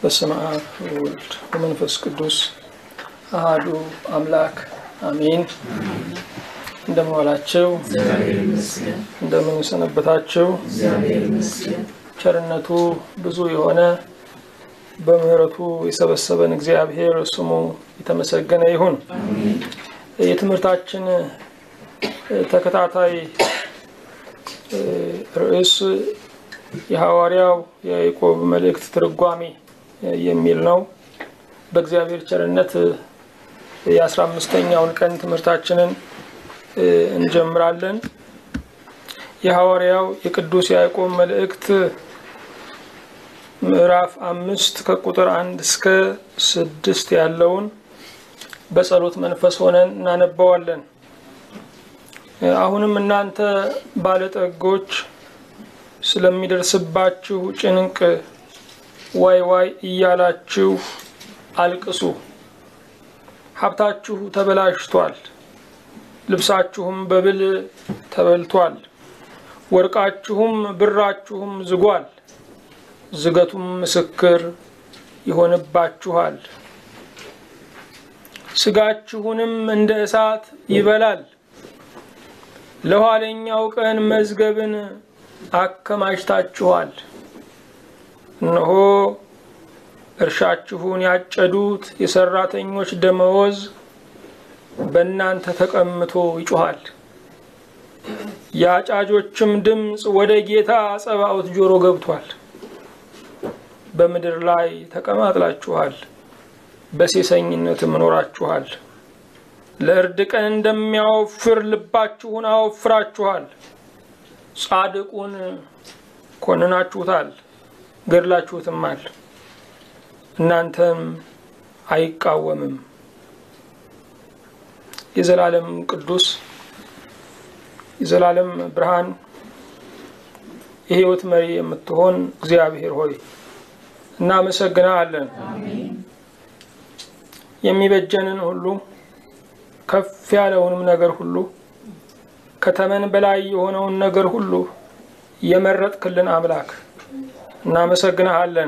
በስመ አብ ወወልድ ወመንፈስ ቅዱስ አሃዱ አምላክ አሜን። እንደምን ዋላችሁ? እንደምን ሰነበታችሁ? ቸርነቱ ብዙ የሆነ በምሕረቱ የሰበሰበን እግዚአብሔር ስሙ የተመሰገነ ይሁን። የትምህርታችን ተከታታይ ርዕስ የሐዋርያው የያዕቆብ መልእክት ትርጓሜ የሚል ነው። በእግዚአብሔር ቸርነት የአስራ አምስተኛውን ቀን ትምህርታችንን እንጀምራለን። የሐዋርያው የቅዱስ ያዕቆብ መልእክት ምዕራፍ አምስት ከቁጥር አንድ እስከ ስድስት ያለውን በጸሎት መንፈስ ሆነን እናነባዋለን። አሁንም እናንተ ባለጠጎች ስለሚደርስባችሁ ጭንቅ ዋይ ዋይ እያላችሁ አልቅሱ። ሀብታችሁ ተበላሽቷል፣ ልብሳችሁም በብል ተበልቷል፣ ወርቃችሁም ብራችሁም ዝጓል፣ ዝገቱም ምስክር ይሆንባችኋል፣ ስጋችሁንም እንደ እሳት ይበላል። ለኋለኛው ቀን መዝገብን አከማችታችኋል። እነሆ እርሻችሁን ያጨዱት የሰራተኞች ደመወዝ በእናንተ ተቀምቶ ይጮኻል። የአጫጆችም ድምፅ ወደ ጌታ ጸባኦት ጆሮ ገብቷል። በምድር ላይ ተቀማጥላችኋል፣ በሴሰኝነትም ኖራችኋል። ለእርድ ቀን እንደሚያወፍር ልባችሁን አወፍራችኋል። ጻድቁን ኮንናችሁታል፣ ገድላችሁትማል። እናንተም አይቃወምም። የዘላለም ቅዱስ የዘላለም ብርሃን የሕይወት መሪ የምትሆን እግዚአብሔር ሆይ እናመሰግናለን። የሚበጀንን ሁሉ ከፍ ያለውንም ነገር ሁሉ ከተመን በላይ የሆነውን ነገር ሁሉ የመረጥክልን አምላክ እናመሰግናሃለን።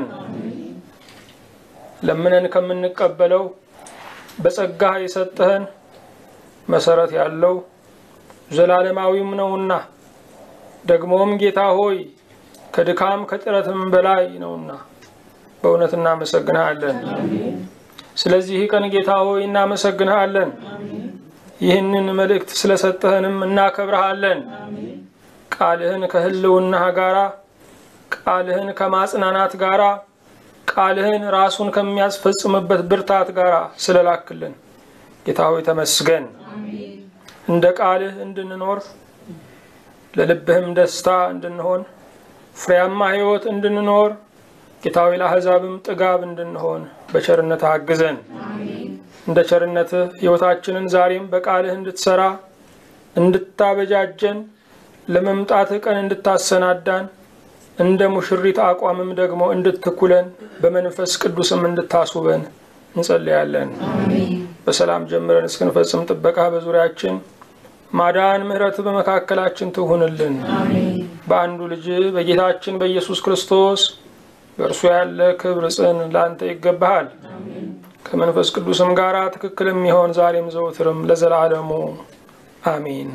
ለምነን ከምንቀበለው በጸጋህ የሰጠህን መሰረት ያለው ዘላለማዊም ነውና ደግሞም ጌታ ሆይ ከድካም ከጥረትም በላይ ነውና በእውነት እናመሰግንሃለን። ስለዚህ ቀን ጌታ ሆይ እናመሰግንሃለን። ይህንን መልእክት ስለሰጠህንም እናከብረሃለን። ቃልህን ከህልውናህ ጋራ ቃልህን ከማጽናናት ጋራ ቃልህን ራሱን ከሚያስፈጽምበት ብርታት ጋራ ስለላክልን ጌታ ሆይ ተመስገን። እንደ ቃልህ እንድንኖር ለልብህም ደስታ እንድንሆን ፍሬያማ ሕይወት እንድንኖር ጌታ ሆይ ለአሕዛብም ጥጋብ እንድንሆን በቸርነትህ አግዘን። እንደ ቸርነትህ ሕይወታችንን ዛሬም በቃልህ እንድትሰራ እንድታበጃጀን ለመምጣትህ ቀን እንድታሰናዳን እንደ ሙሽሪት አቋምም ደግሞ እንድትኩለን በመንፈስ ቅዱስም እንድታስውበን እንጸልያለን። በሰላም ጀምረን እስክንፈጽም ጥበቃ በዙሪያችን ማዳን፣ ምሕረት በመካከላችን ትሁንልን። በአንዱ ልጅ በጌታችን በኢየሱስ ክርስቶስ በእርሱ ያለ ክብር ጽን ለአንተ ይገባሃል። ከመንፈስ ቅዱስም ጋር ትክክል የሚሆን ዛሬም ዘውትርም ለዘላለሙ አሚን።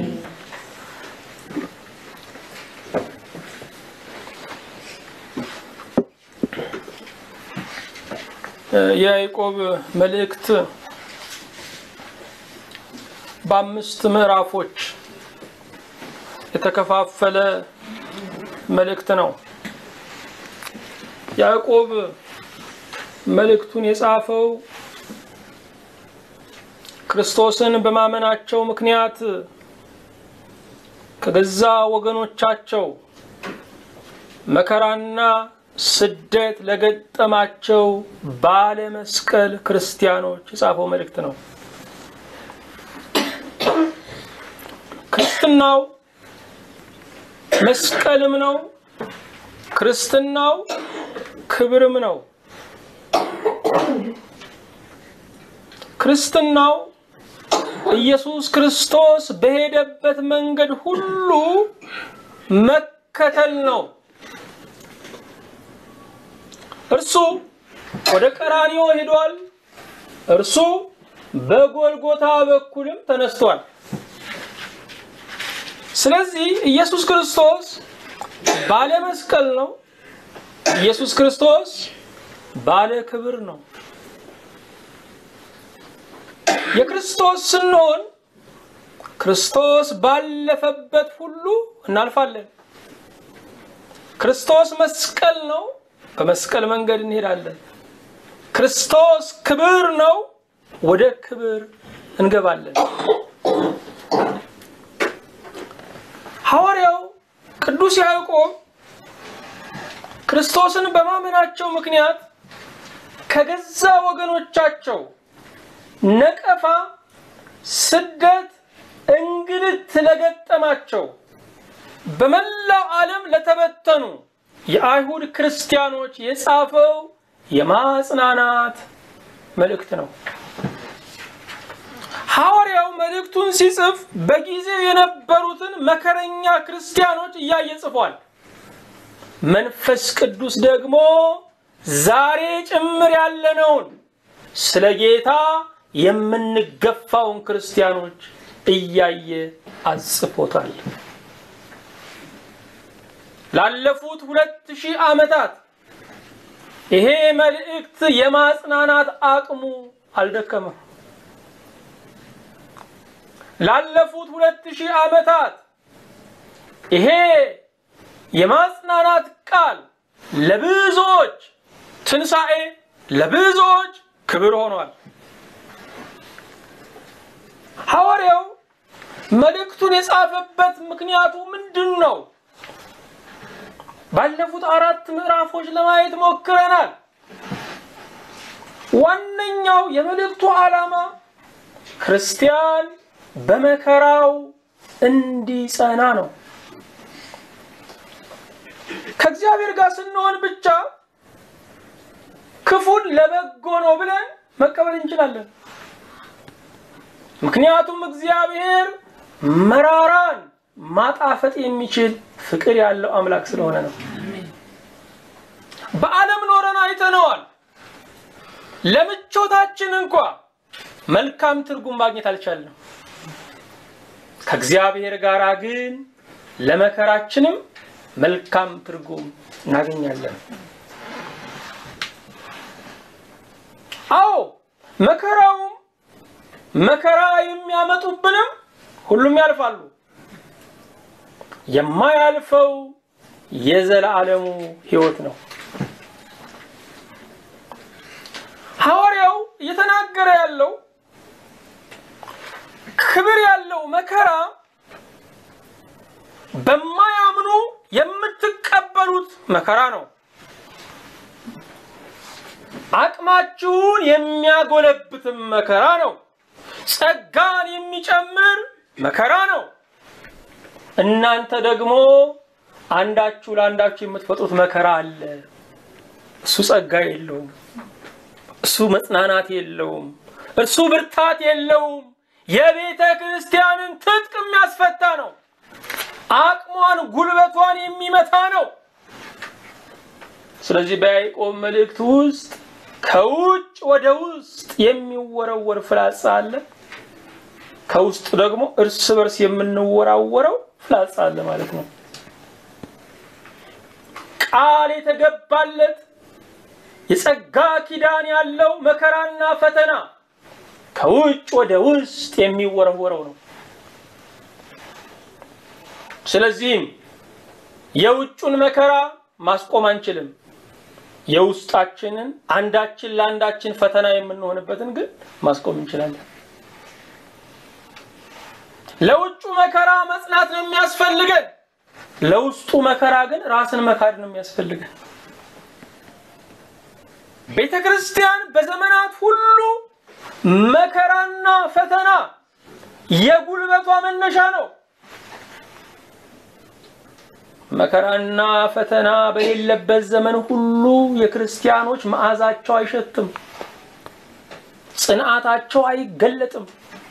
የያዕቆብ መልእክት በአምስት ምዕራፎች የተከፋፈለ መልእክት ነው። ያዕቆብ መልእክቱን የጻፈው ክርስቶስን በማመናቸው ምክንያት ከገዛ ወገኖቻቸው መከራና ስደት ለገጠማቸው ባለ መስቀል ክርስቲያኖች የጻፈው መልእክት ነው። ክርስትናው መስቀልም ነው። ክርስትናው ክብርም ነው። ክርስትናው ኢየሱስ ክርስቶስ በሄደበት መንገድ ሁሉ መከተል ነው። እርሱ ወደ ቀራንዮ ሄዷል። እርሱ በጎልጎታ በኩልም ተነስቷል። ስለዚህ ኢየሱስ ክርስቶስ ባለ መስቀል ነው። ኢየሱስ ክርስቶስ ባለ ክብር ነው። የክርስቶስ ስንሆን ክርስቶስ ባለፈበት ሁሉ እናልፋለን። ክርስቶስ መስቀል ነው። በመስቀል መንገድ እንሄዳለን። ክርስቶስ ክብር ነው። ወደ ክብር እንገባለን። ሐዋርያው ቅዱስ ያዕቆብ ክርስቶስን በማመናቸው ምክንያት ከገዛ ወገኖቻቸው ነቀፋ፣ ስደት፣ እንግልት ለገጠማቸው በመላው ዓለም ለተበተኑ የአይሁድ ክርስቲያኖች የጻፈው የማጽናናት መልእክት ነው። ሐዋርያው መልእክቱን ሲጽፍ በጊዜው የነበሩትን መከረኛ ክርስቲያኖች እያየ ጽፏል። መንፈስ ቅዱስ ደግሞ ዛሬ ጭምር ያለነውን ስለ ጌታ የምንገፋውን ክርስቲያኖች እያየ አጽፎታል። ላለፉት ሁለት ሺህ ዓመታት ይሄ መልእክት የማጽናናት አቅሙ አልደከመም። ላለፉት ሁለት ሺህ ዓመታት ይሄ የማጽናናት ቃል ለብዙዎች ትንሣኤ፣ ለብዙዎች ክብር ሆኗል። ሐዋርያው መልእክቱን የጻፈበት ምክንያቱ ምንድን ነው? ባለፉት አራት ምዕራፎች ለማየት ሞክረናል። ዋነኛው የመልእክቱ ዓላማ ክርስቲያን በመከራው እንዲጸና ነው። ከእግዚአብሔር ጋር ስንሆን ብቻ ክፉን ለበጎ ነው ብለን መቀበል እንችላለን። ምክንያቱም እግዚአብሔር መራራን ማጣፈጥ የሚችል ፍቅር ያለው አምላክ ስለሆነ ነው። በዓለም ኖረን አይተነዋል። ለምቾታችን እንኳ መልካም ትርጉም ማግኘት አልቻልንም። ከእግዚአብሔር ጋር ግን ለመከራችንም መልካም ትርጉም እናገኛለን። አዎ መከራውም መከራ የሚያመጡብንም ሁሉም ያልፋሉ። የማያልፈው የዘላለሙ ሕይወት ነው። ሐዋርያው እየተናገረ ያለው ክብር ያለው መከራ በማያምኑ የምትቀበሉት መከራ ነው። አቅማችሁን የሚያጎለብትም መከራ ነው። ጸጋን የሚጨምር መከራ ነው። እናንተ ደግሞ አንዳችሁ ለአንዳችሁ የምትፈጥሩት መከራ አለ። እሱ ጸጋ የለውም። እሱ መጽናናት የለውም። እሱ ብርታት የለውም። የቤተ ክርስቲያንን ትጥቅ የሚያስፈታ ነው። አቅሟን ጉልበቷን የሚመታ ነው። ስለዚህ በያዕቆብ መልእክት ውስጥ ከውጭ ወደ ውስጥ የሚወረወር ፍላጻ አለ። ከውስጥ ደግሞ እርስ በርስ የምንወራወረው ፍላጻ አለ ማለት ነው። ቃል የተገባለት የጸጋ ኪዳን ያለው መከራና ፈተና ከውጭ ወደ ውስጥ የሚወረወረው ነው። ስለዚህም የውጩን መከራ ማስቆም አንችልም። የውስጣችንን አንዳችን ለአንዳችን ፈተና የምንሆንበትን ግን ማስቆም እንችላለን። ለውጩ መከራ መጽናት ነው የሚያስፈልገን። ለውስጡ መከራ ግን ራስን መካድ ነው የሚያስፈልገን። ቤተ ክርስቲያን በዘመናት ሁሉ መከራና ፈተና የጉልበቷ መነሻ ነው። መከራና ፈተና በሌለበት ዘመን ሁሉ የክርስቲያኖች መዓዛቸው አይሸትም፣ ጽንዓታቸው አይገለጥም፣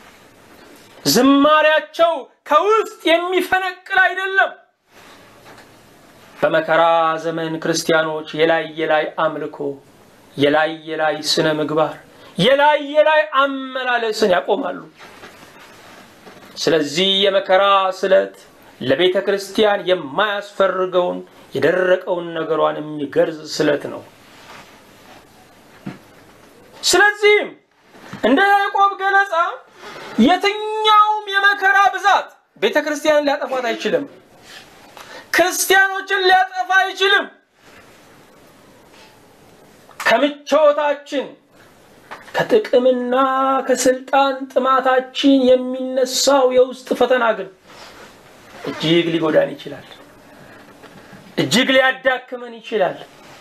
ዝማሪያቸው ከውስጥ የሚፈነቅል አይደለም። በመከራ ዘመን ክርስቲያኖች የላይ የላይ አምልኮ የላይ የላይ ስነ ምግባር፣ የላይ የላይ አመላለስን ያቆማሉ። ስለዚህ የመከራ ስለት ለቤተ ክርስቲያን የማያስፈርገውን የደረቀውን ነገሯን የሚገርዝ ስለት ነው። ስለዚህም እንደ ያዕቆብ ገለጻ የትኛውም የመከራ ብዛት ቤተ ክርስቲያንን ሊያጠፋት አይችልም። ክርስቲያኖችን ሊያጠፋ አይችልም። ከምቾታችን ከጥቅምና ከስልጣን ጥማታችን የሚነሳው የውስጥ ፈተና ግን እጅግ ሊጎዳን ይችላል። እጅግ ሊያዳክመን ይችላል።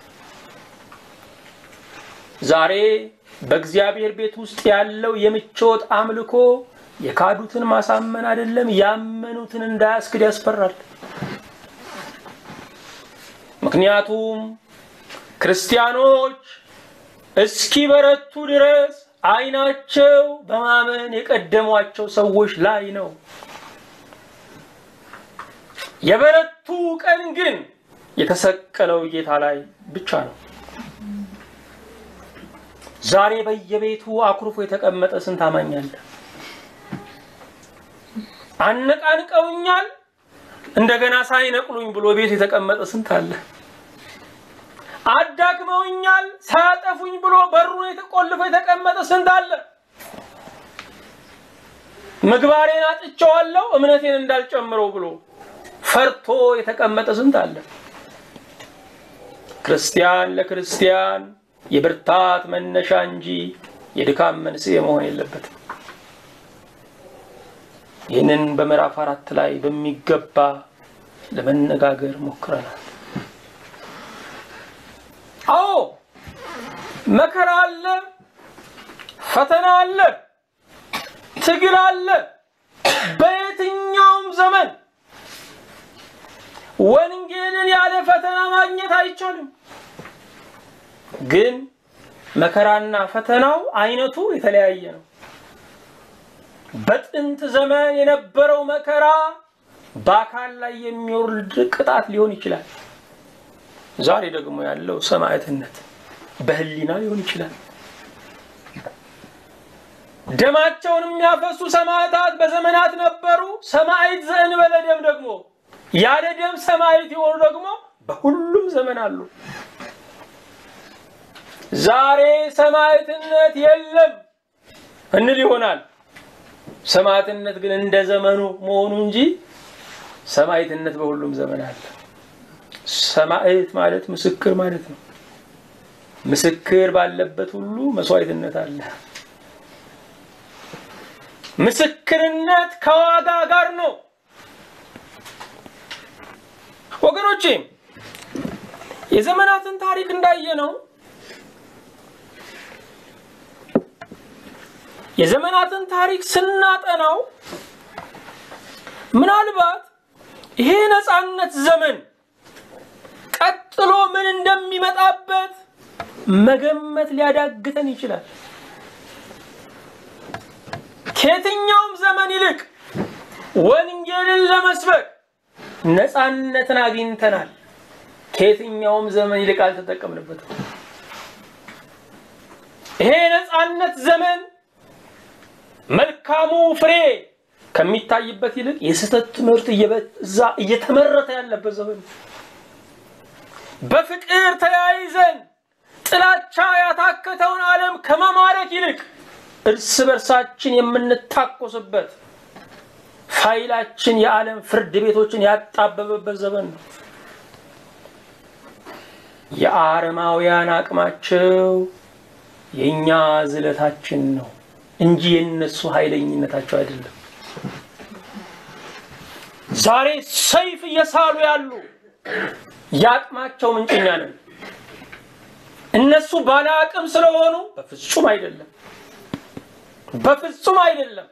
ዛሬ በእግዚአብሔር ቤት ውስጥ ያለው የምቾት አምልኮ የካዱትን ማሳመን አይደለም፣ ያመኑትን እንዳያስክድ ያስፈራል። ምክንያቱም ክርስቲያኖች እስኪበረቱ ድረስ ዓይናቸው በማመን የቀደሟቸው ሰዎች ላይ ነው። የበረቱ ቀን ግን የተሰቀለው ጌታ ላይ ብቻ ነው። ዛሬ በየቤቱ አኩርፎ የተቀመጠ ስንት አማኝ አለ? አነቃንቀውኛል እንደገና ሳይነቅሉኝ ብሎ ቤት የተቀመጠ ስንት አለ? አዳክመውኛል ሳያጠፉኝ ብሎ በሩን የተቆልፎ የተቀመጠ ስንት አለ? ምግባሬን አጥቼዋለሁ እምነቴን እንዳልጨምረው ብሎ ፈርቶ የተቀመጠ ስንት አለ? ክርስቲያን ለክርስቲያን የብርታት መነሻ እንጂ የድካም መንስኤ መሆን የለበትም። ይህንን በምዕራፍ አራት ላይ በሚገባ ለመነጋገር ሞክረናል። አዎ መከራ አለ፣ ፈተና አለ፣ ትግል አለ። በየትኛውም ዘመን ወንጌልን ያለ ፈተና ማግኘት አይቻልም። ግን መከራና ፈተናው አይነቱ የተለያየ ነው። በጥንት ዘመን የነበረው መከራ በአካል ላይ የሚወርድ ቅጣት ሊሆን ይችላል። ዛሬ ደግሞ ያለው ሰማዕትነት በሕሊና ሊሆን ይችላል። ደማቸውን የሚያፈሱ ሰማዕታት በዘመናት ነበሩ። ሰማዕት ዘእንበለ ደም ደግሞ ያለ ደም ሰማዕት የሆኑ ደግሞ በሁሉም ዘመን አሉ። ዛሬ ሰማዕትነት የለም እንል ይሆናል። ሰማዕትነት ግን እንደ ዘመኑ መሆኑ እንጂ ሰማዕትነት በሁሉም ዘመን አለ። ሰማዕት ማለት ምስክር ማለት ነው። ምስክር ባለበት ሁሉ መስዋዕትነት አለ። ምስክርነት ከዋጋ ጋር ነው። ወገኖቼ የዘመናትን ታሪክ እንዳየ ነው የዘመናትን ታሪክ ስናጠናው ምናልባት ይሄ ነፃነት ዘመን ቀጥሎ ምን እንደሚመጣበት መገመት ሊያዳግተን ይችላል። ከየትኛውም ዘመን ይልቅ ወንጌልን ለመስበክ ነፃነትን አግኝተናል። ከየትኛውም ዘመን ይልቅ አልተጠቀምንበትም። ይሄ የነፃነት ዘመን መልካሙ ፍሬ ከሚታይበት ይልቅ የስህተት ትምህርት እየበዛ እየተመረተ ያለበት ዘመን በፍቅር ተያይዘን ጥላቻ ያታከተውን ዓለም ከመማረክ ይልቅ እርስ በርሳችን የምንታኮስበት ፋይላችን የዓለም ፍርድ ቤቶችን ያጣበበበት ዘመን ነው። የአረማውያን አቅማቸው የእኛ ዝለታችን ነው እንጂ የነሱ ኃይለኝነታቸው አይደለም። ዛሬ ሰይፍ እየሳሉ ያሉ የአቅማቸው ምንጭኛ ነን። እነሱ ባለ አቅም ስለሆኑ በፍጹም አይደለም፣ በፍጹም አይደለም።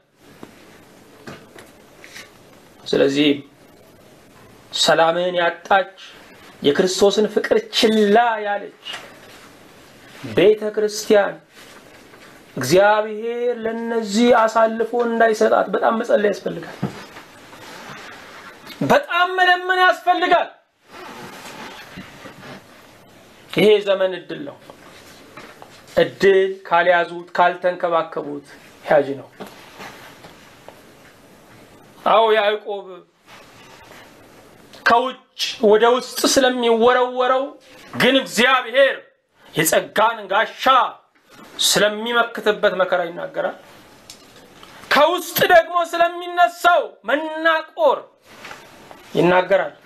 ስለዚህ ሰላምን ያጣች የክርስቶስን ፍቅር ችላ ያለች ቤተ ክርስቲያን እግዚአብሔር ለነዚህ አሳልፎ እንዳይሰጣት በጣም መጸለይ ያስፈልጋል። በጣም መለመን ያስፈልጋል። ይሄ ዘመን እድል ነው። እድል ካልያዙት ካልተንከባከቡት ያጅ ነው። አዎ ያዕቆብ ከውጭ ወደ ውስጥ ስለሚወረወረው ግን እግዚአብሔር የጸጋን ጋሻ ስለሚመክትበት መከራ ይናገራል። ከውስጥ ደግሞ ስለሚነሳው መናቆር ይናገራል።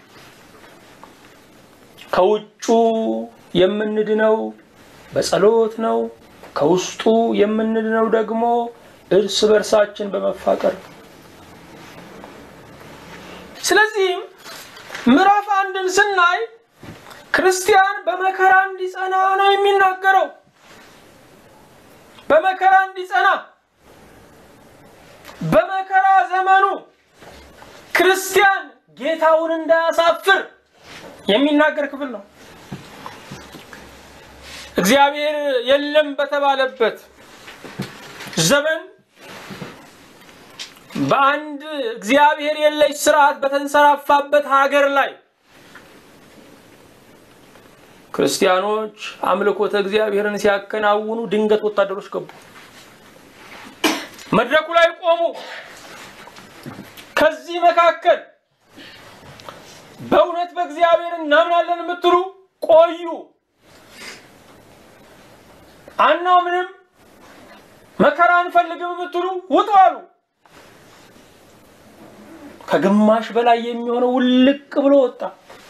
ከውጩ የምንድነው በጸሎት ነው። ከውስጡ የምንድነው ደግሞ እርስ በርሳችን በመፋቀር ነው። ስለዚህም ምዕራፍ አንድን ስናይ ክርስቲያን በመከራ እንዲጸና ነው የሚናገረው። በመከራ እንዲጸና በመከራ ዘመኑ ክርስቲያን ጌታውን እንዳያሳፍር የሚናገር ክፍል ነው። እግዚአብሔር የለም በተባለበት ዘመን በአንድ እግዚአብሔር የለሽ ስርዓት በተንሰራፋበት ሀገር ላይ ክርስቲያኖች አምልኮተ እግዚአብሔርን ሲያከናውኑ ድንገት ወታደሮች ገቡ። መድረኩ ላይ ቆሙ። ከዚህ መካከል በእውነት በእግዚአብሔር እናምናለን የምትሉ ቆዩ፣ አናምንም፣ መከራ አንፈልግም የምትሉ ውጡ አሉ። ከግማሽ በላይ የሚሆነው ውልቅ ብሎ ወጣ።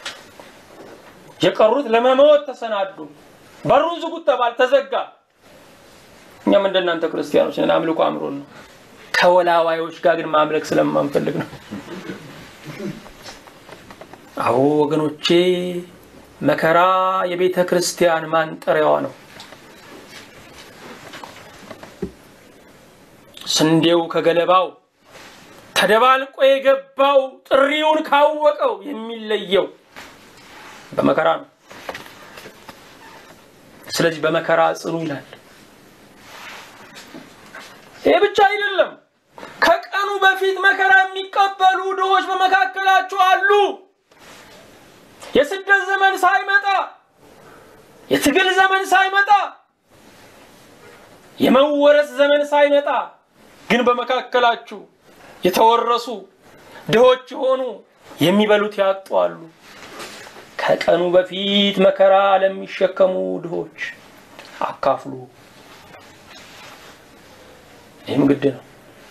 የቀሩት ለመሞት ተሰናዱ። በሩን ዝጉት ተባል፣ ተዘጋ። እኛም እንደናንተ ክርስቲያኖች ነን። አምልኮ አምሮን ነው። ከወላዋዮች ጋር ግን ማምለክ ስለማንፈልግ ነው። አዎ ወገኖቼ፣ መከራ የቤተ ክርስቲያን ማንጠሪያዋ ነው። ስንዴው ከገለባው ተደባልቆ የገባው ጥሪውን ካወቀው የሚለየው በመከራ ነው። ስለዚህ በመከራ ጽኑ ይላል። ይህ ብቻ አይደለም። ከቀኑ በፊት መከራ የሚቀበሉ ድሆች በመካከላችሁ አሉ። የስደት ዘመን ሳይመጣ፣ የትግል ዘመን ሳይመጣ፣ የመወረስ ዘመን ሳይመጣ ግን በመካከላችሁ የተወረሱ ድሆች የሆኑ የሚበሉት ያጡ አሉ። ከቀኑ በፊት መከራ ለሚሸከሙ ድሆች አካፍሉ። ይህም ግድ ነው።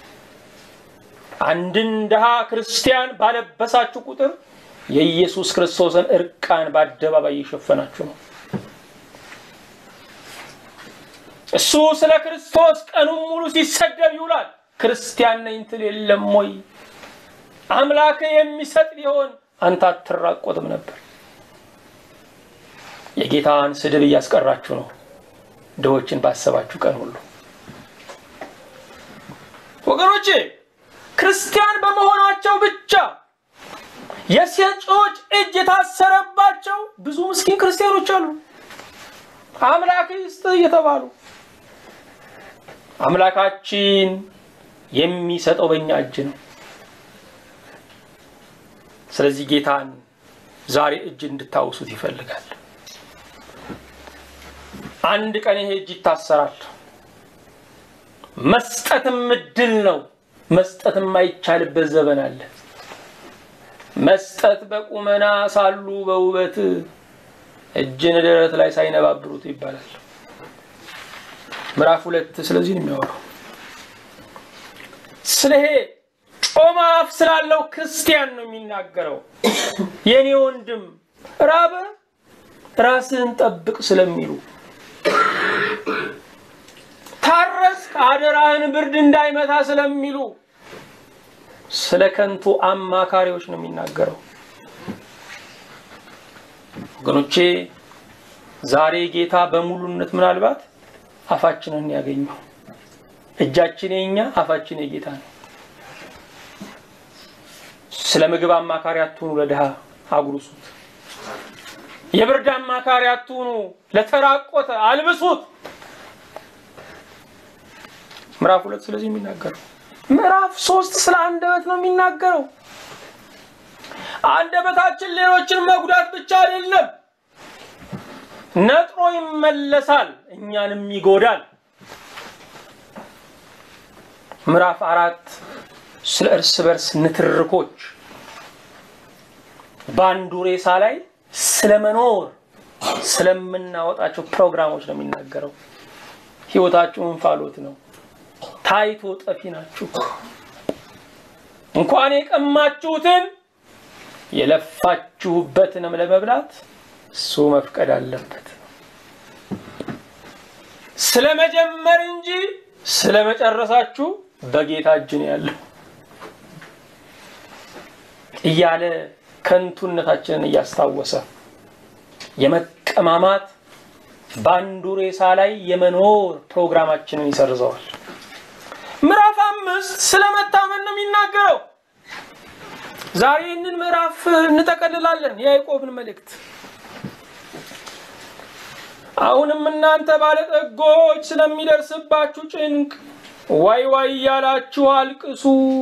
አንድን ድሃ ክርስቲያን ባለበሳችሁ ቁጥር የኢየሱስ ክርስቶስን እርቃን በአደባባይ እየሸፈናችሁ ነው። እሱ ስለ ክርስቶስ ቀኑን ሙሉ ሲሰደብ ይውላል። ክርስቲያን ነኝ ትል የለም ወይ? አምላክ የሚሰጥ ቢሆን አንተ አትራቆትም ነበር። የጌታን ስድብ እያስቀራችሁ ነው፣ ድሆችን ባሰባችሁ ቀን ሁሉ። ወገኖቼ ክርስቲያን በመሆናቸው ብቻ የሰጪዎች እጅ የታሰረባቸው ብዙ ምስኪን ክርስቲያኖች አሉ። አምላክ ይስጥ እየተባሉ አምላካችን የሚሰጠው በእኛ እጅ ነው። ስለዚህ ጌታን ዛሬ እጅ እንድታውሱት ይፈልጋል። አንድ ቀን ይሄ እጅ ይታሰራል። መስጠትም እድል ነው። መስጠት የማይቻልበት ዘመን አለ። መስጠት በቁመና ሳሉ በውበት እጅን ደረት ላይ ሳይነባብሩት ይባላል። ምዕራፍ ሁለት ስለዚህ ነው የሚያወራው። ስለሄ ጮማ አፍ ስላለው ክርስቲያን ነው የሚናገረው። የኔ ወንድም ራበ ራስህን ጠብቅ ስለሚሉ ታረስ አደራህን ብርድ እንዳይመታ ስለሚሉ ስለ ከንቱ አማካሪዎች ነው የሚናገረው። ወገኖቼ ዛሬ ጌታ በሙሉነት ምናልባት አፋችንን ያገኘው እጃችን የኛ አፋችን የጌታ ነው። ስለ ምግብ አማካሪ አትሁኑ፣ ለድሃ አጉርሱት። የብርድ አማካሪ አትሁኑ፣ ለተራቆተ አልብሱት። ምዕራፍ ሁለት ስለዚህ የሚናገረው ምዕራፍ ሶስት ስለ አንደበት ነው የሚናገረው። አንደበታችን ሌሎችን መጉዳት ብቻ አይደለም፣ ነጥሮ ይመለሳል፣ እኛንም ይጎዳል። ምዕራፍ አራት ስለ እርስ በርስ ንትርኮች በአንዱ ሬሳ ላይ ስለመኖር ስለምናወጣቸው ፕሮግራሞች ነው የሚናገረው። ህይወታችሁ እንፋሎት ነው፣ ታይቶ ጠፊ ናችሁ። እንኳን የቀማችሁትን የለፋችሁበትንም ለመብላት እሱ መፍቀድ አለበት። ስለ መጀመር እንጂ ስለ መጨረሳችሁ በጌታ እጅ ነው ያለው እያለ ከንቱነታችንን እያስታወሰ የመቀማማት በአንዱ ሬሳ ላይ የመኖር ፕሮግራማችንን ይሰርዘዋል። ምዕራፍ አምስት ስለ መታመን ነው የሚናገረው። ዛሬ ይህንን ምዕራፍ እንጠቀልላለን፣ የያዕቆብን መልእክት። አሁንም እናንተ ባለጠጎች ስለሚደርስባችሁ ጭንቅ ዋይ ዋይ እያላችሁ አልቅሱ።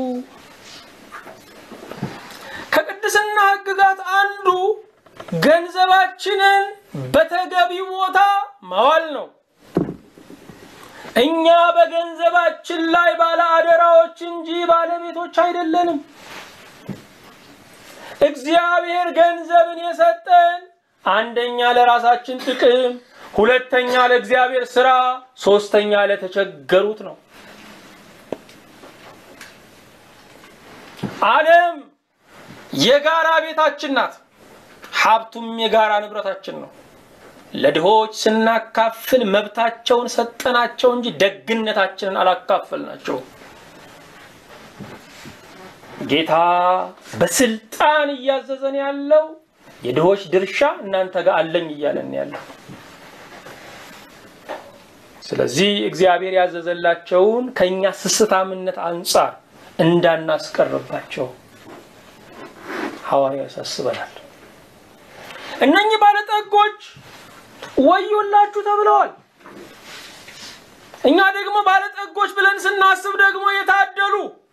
ከቅድስና ሕግጋት አንዱ ገንዘባችንን በተገቢ ቦታ ማዋል ነው። እኛ በገንዘባችን ላይ ባለ አደራዎች እንጂ ባለቤቶች አይደለንም። እግዚአብሔር ገንዘብን የሰጠን አንደኛ ለራሳችን ጥቅም፣ ሁለተኛ ለእግዚአብሔር ስራ፣ ሶስተኛ ለተቸገሩት ነው። ዓለም የጋራ ቤታችን ናት። ሀብቱም የጋራ ንብረታችን ነው። ለድሆች ስናካፍል መብታቸውን ሰጠናቸው እንጂ ደግነታችንን አላካፈልናቸው። ጌታ በስልጣን እያዘዘን ያለው የድሆች ድርሻ እናንተ ጋር አለኝ እያለን ያለው። ስለዚህ እግዚአብሔር ያዘዘላቸውን ከእኛ ስስታምነት አንጻር እንዳናስቀርባቸው ሐዋርያ ያሳስበናል። እነኚህ ባለጠጎች ወዮላችሁ ተብለዋል። እኛ ደግሞ ባለጠጎች ብለን ስናስብ ደግሞ የታደሉ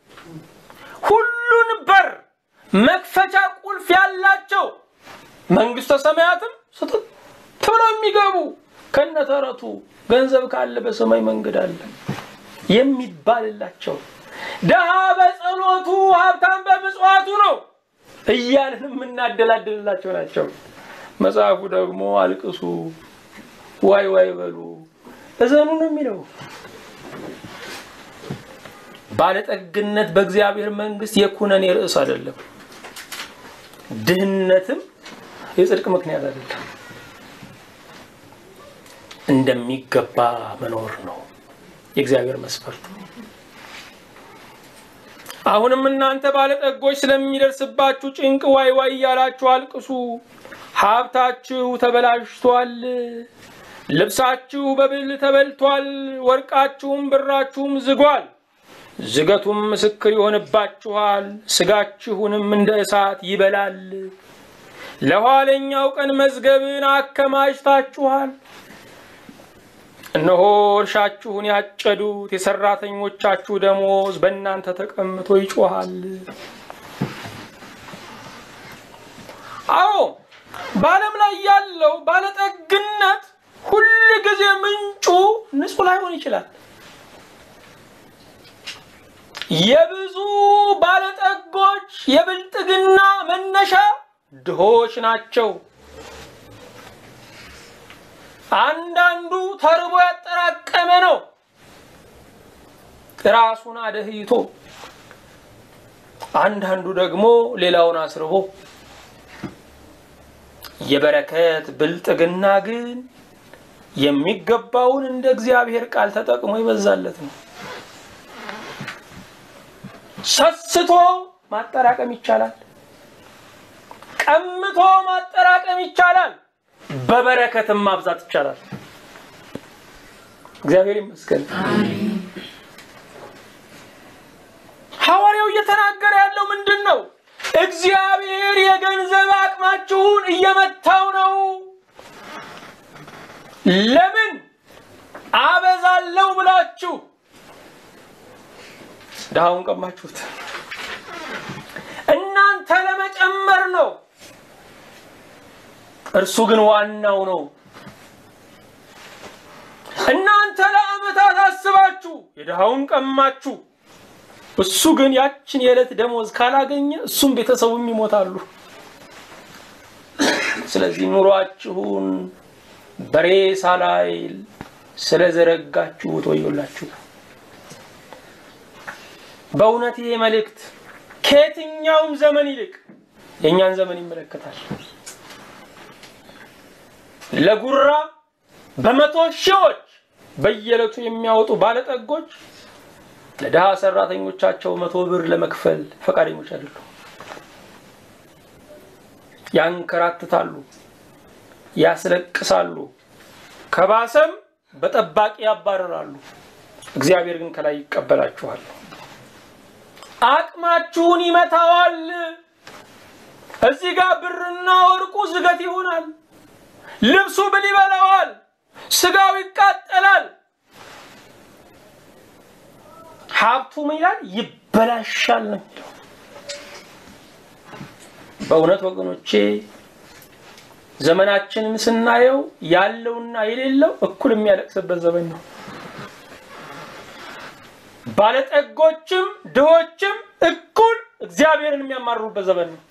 ሁሉን በር መክፈቻ ቁልፍ ያላቸው መንግስተ ሰማያትም ስጥት ብለው የሚገቡ ከነተረቱ ገንዘብ ካለ በሰማይ መንገድ አለ የሚባልላቸው ድሃ በጸሎቱ ሀብታም በምጽዋቱ ነው እያልን የምናደላድልላቸው ናቸው። መጽሐፉ ደግሞ አልቅሱ፣ ዋይ ዋይ በሉ፣ እዘኑ ነው የሚለው። ባለጠግነት በእግዚአብሔር መንግስት የኩነኔ ርዕስ አይደለም። ድህነትም የጽድቅ ምክንያት አይደለም። እንደሚገባ መኖር ነው የእግዚአብሔር መስፈርት። አሁንም እናንተ ባለጠጎች ስለሚደርስባችሁ ጭንቅ ዋይ ዋይ እያላችሁ አልቅሱ። ሀብታችሁ ተበላሽቷል፣ ልብሳችሁ በብል ተበልቷል፣ ወርቃችሁም ብራችሁም ዝጓል። ዝገቱም ምስክር ይሆንባችኋል፣ ስጋችሁንም እንደ እሳት ይበላል። ለኋለኛው ቀን መዝገብን አከማችታችኋል። እነሆ እርሻችሁን ያጨዱት የሰራተኞቻችሁ ደሞዝ በእናንተ ተቀምጦ ይጮሃል። አዎ በዓለም ላይ ያለው ባለጠግነት ሁል ጊዜ ምንጩ ንጹህ ላይሆን ይችላል። የብዙ ባለጠጎች የብልጥግና መነሻ ድሆች ናቸው። አንዳንዱ ተርቦ ያጠራቀመ ነው፣ ራሱን አደህይቶ፣ አንዳንዱ ደግሞ ሌላውን አስርቦ። የበረከት ብልጥግና ግን የሚገባውን እንደ እግዚአብሔር ቃል ተጠቅሞ ይበዛለት ነው። ሰስቶ ማጠራቀም ይቻላል። ቀምቶ ማጠራቀም ይቻላል። በበረከትም ማብዛት ይቻላል። እግዚአብሔር ይመስገን። ሐዋርያው እየተናገረ ያለው ምንድን ነው? እግዚአብሔር የገንዘብ አቅማችሁን እየመታው ነው። ለምን አበዛለው ብላችሁ ድሃውን ቀማችሁት። እናንተ ለመጨመር ነው፣ እርሱ ግን ዋናው ነው። እናንተ ለዓመታት አስባችሁ የድሃውን ቀማችሁ፣ እሱ ግን ያችን የዕለት ደሞዝ ካላገኘ እሱም ቤተሰቡም ይሞታሉ። ስለዚህ ኑሯችሁን በሬሳ ላይ ስለዘረጋችሁት ወዮላችሁ። በእውነት ይሄ መልእክት ከየትኛውም ዘመን ይልቅ የእኛን ዘመን ይመለከታል። ለጉራ በመቶ ሺዎች በየዕለቱ የሚያወጡ ባለጠጎች ለድሃ ሰራተኞቻቸው መቶ ብር ለመክፈል ፈቃደኞች አይደሉም። ያንከራትታሉ፣ ያስለቅሳሉ፣ ከባሰም በጠባቂ ያባረራሉ። እግዚአብሔር ግን ከላይ ይቀበላችኋል። አቅማችሁን ይመታዋል። እዚህ ጋር ብርና ወርቁ ዝገት ይሆናል። ልብሱ ብል ይበላዋል። ስጋው ይቃጠላል። ሀብቱ ምን ይላል? ይበላሻል ነው የሚለው። በእውነት ወገኖቼ ዘመናችንን ስናየው ያለውና የሌለው እኩል የሚያለቅስበት ዘመን ነው። ባለጠጎችም ድሆችም እኩል እግዚአብሔርን የሚያማርሩበት ዘመን ነው።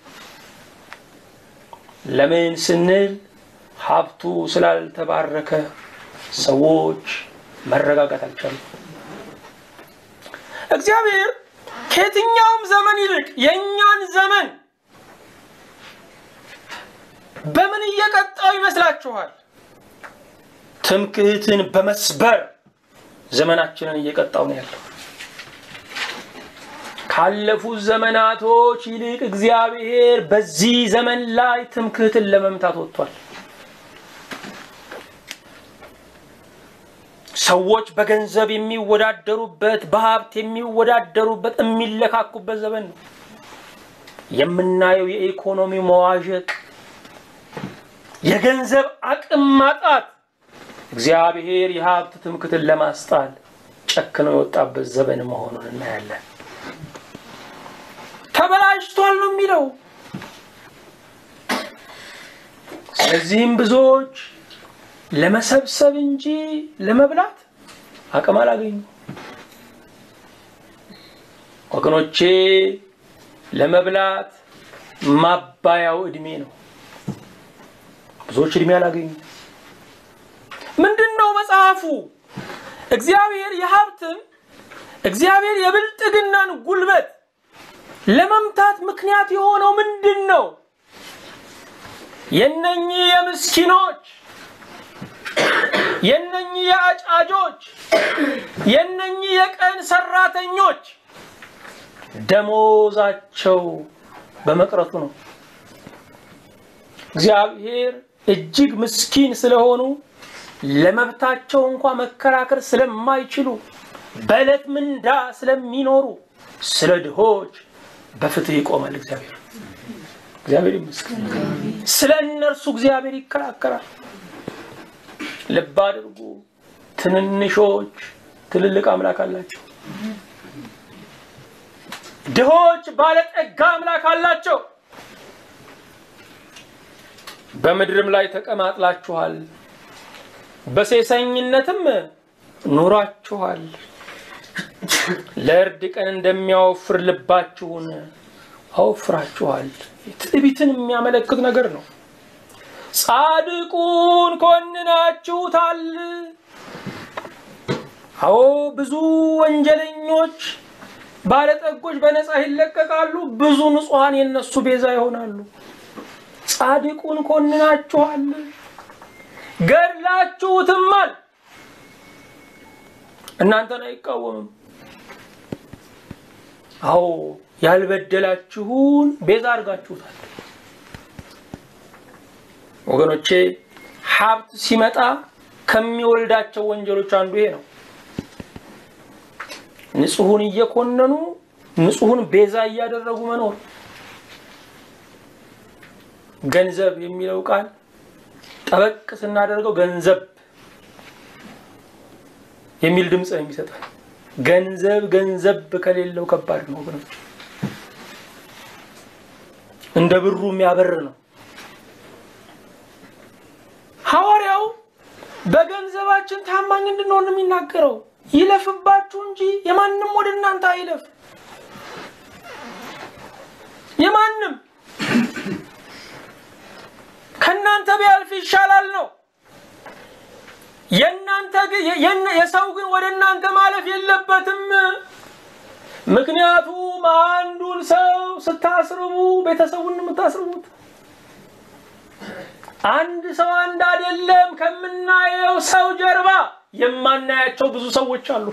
ለምን ስንል ሀብቱ ስላልተባረከ ሰዎች መረጋጋት አልቻሉም። እግዚአብሔር ከየትኛውም ዘመን ይልቅ የእኛን ዘመን በምን እየቀጣው ይመስላችኋል? ትምክህትን በመስበር ዘመናችንን እየቀጣው ነው ያለው። ካለፉት ዘመናቶች ይልቅ እግዚአብሔር በዚህ ዘመን ላይ ትምክህትን ለመምታት ወጥቷል። ሰዎች በገንዘብ የሚወዳደሩበት፣ በሀብት የሚወዳደሩበት፣ የሚለካኩበት ዘመን ነው። የምናየው የኢኮኖሚ መዋዠቅ፣ የገንዘብ አቅም ማጣት እግዚአብሔር የሀብት ትምክህትን ለማስጣል ጨክነው የወጣበት ዘመን መሆኑን እናያለን። ተበላሽቷል ነው የሚለው። ስለዚህም ብዙዎች ለመሰብሰብ እንጂ ለመብላት አቅም አላገኙ። ወገኖቼ ለመብላት ማባያው እድሜ ነው። ብዙዎች እድሜ አላገኙ። ምንድን ነው መጽሐፉ? እግዚአብሔር የሀብትን እግዚአብሔር የብልጥግናን ጉልበት ለመምታት ምክንያት የሆነው ምንድን ነው? የነኚህ የምስኪኖች የነኚህ የአጫጆች የነኚህ የቀን ሰራተኞች ደሞዛቸው በመቅረቱ ነው። እግዚአብሔር እጅግ ምስኪን ስለሆኑ ለመብታቸው እንኳ መከራከር ስለማይችሉ በዕለት ምንዳ ስለሚኖሩ ስለ ድሆች በፍትህ ይቆማል። እግዚአብሔር እግዚአብሔር ይመስገን። ስለ እነርሱ እግዚአብሔር ይከራከራል። ልብ አድርጉ። ትንንሾች ትልልቅ አምላክ አላቸው። ድሆች ባለጠጋ አምላክ አላቸው። በምድርም ላይ ተቀማጥላችኋል፣ በሴሰኝነትም ኑራችኋል። ለእርድ ቀን እንደሚያወፍር ልባችሁን አወፍራችኋል። ትዕቢትን የሚያመለክት ነገር ነው። ጻድቁን ኮንናችሁታል። አዎ ብዙ ወንጀለኞች ባለጠጎች በነፃ ይለቀቃሉ። ብዙ ንጹሐን የነሱ ቤዛ ይሆናሉ። ጻድቁን ኮንናችኋል፣ ገድላችሁትማል። እናንተን አይቃወምም። አዎ ያልበደላችሁን ቤዛ አድርጋችሁታል። ወገኖቼ ሀብት ሲመጣ ከሚወልዳቸው ወንጀሎች አንዱ ይሄ ነው። ንጹሑን እየኮነኑ ንጹሑን ቤዛ እያደረጉ መኖር። ገንዘብ የሚለው ቃል ጠበቅ ስናደርገው ገንዘብ የሚል ድምፅ ነው የሚሰጠን። ገንዘብ ገንዘብ ከሌለው ከባድ ነው ወገኖች። እንደ ብሩ የሚያበር ነው። ሐዋርያው በገንዘባችን ታማኝ እንድንሆን ነው የሚናገረው። ይለፍባችሁ እንጂ የማንም ወደ እናንተ አይለፍ። የማንም ከእናንተ ቢያልፍ ይሻላል ነው። የእናንተ ግን የሰው ግን ወደ እናንተ ማለፍ የለበትም። ምክንያቱም አንዱን ሰው ስታስርቡ ቤተሰቡን የምታስርቡት አንድ ሰው አንድ አይደለም። ከምናየው ሰው ጀርባ የማናያቸው ብዙ ሰዎች አሉ።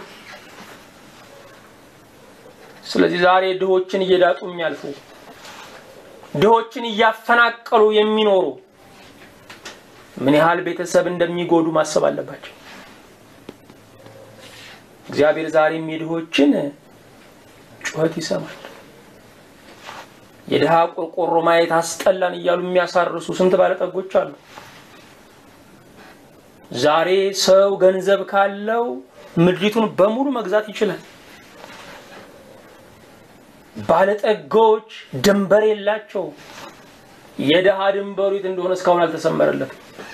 ስለዚህ ዛሬ ድሆችን እየዳጡ የሚያልፉ ድሆችን እያፈናቀሉ የሚኖሩ ምን ያህል ቤተሰብ እንደሚጎዱ ማሰብ አለባቸው። እግዚአብሔር ዛሬም የድሆችን ጩኸት ይሰማል። የድሃ ቆርቆሮ ማየት አስጠላን እያሉ የሚያሳርሱ ስንት ባለጠጎች አሉ። ዛሬ ሰው ገንዘብ ካለው ምድሪቱን በሙሉ መግዛት ይችላል። ባለጠጎች ድንበር የላቸው። የድሃ ድንበሩ የት እንደሆነ እስካሁን አልተሰመረለትም።